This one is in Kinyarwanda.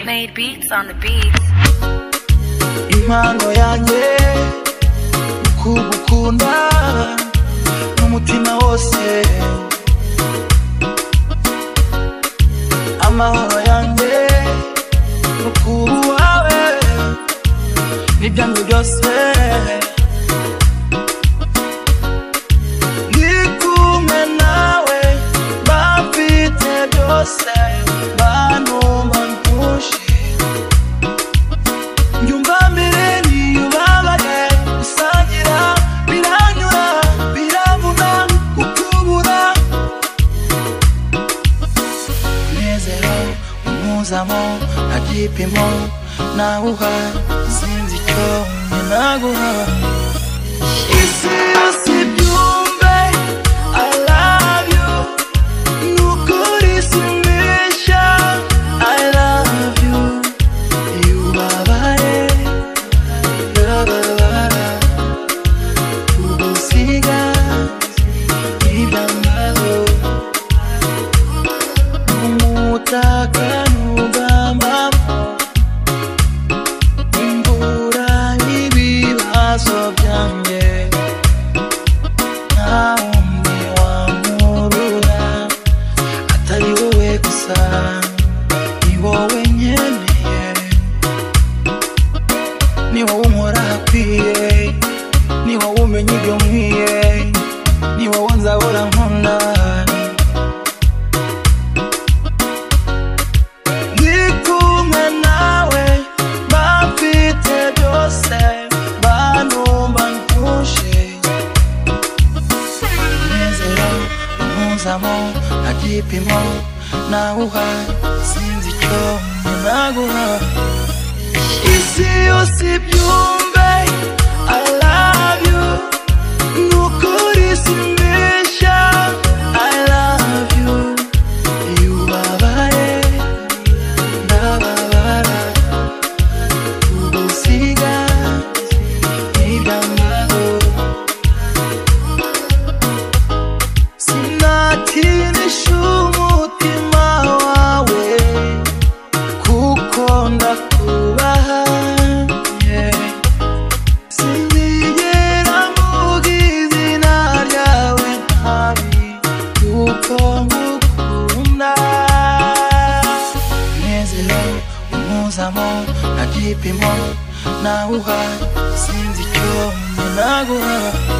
Made beats on the beats. impano yanjye kubukunda n'umutima wose amahoro yanjye ukuru wawe n'ibyanjye byose ndi kumwe nawe bamfite byose banuma ntuje Njumva mbere niyubabaye gusangira biranyura biravuna kukubura Nezero umuzamo nta gipimo nawuha sinzi icyo naguha Isi yose ibyumve I love you Nukuri sinisha I love you Yubabare, yubabara, ugusiga ibyambazo. Umutaka n'ubwambamo, imvura y'ibibazo byanjye. Nta wundi wankurura, atari wowe gusa, ni wowe nkeneye ni wowe unkora ahakwiye ni wowe umenya ibyo nkwiye ni wowe nzahora nkunda ndi kumwe nawe bamfite byose banumva ntuje umunezero umpuzamo nta gipimo nawuha sinzi icyo naguha Isi yose ibyumve I love you Nukuri simbeshya I love you Yubabare Ndababara Ugusiga Ntibyambaho Sinatinisha umutima wawe kuko ndakubaha yeah. sinigera mvuga izina ryawe nabi kuko ngukunda nezero umpuzamo nta gipimo nawuha sinzi icyo naguha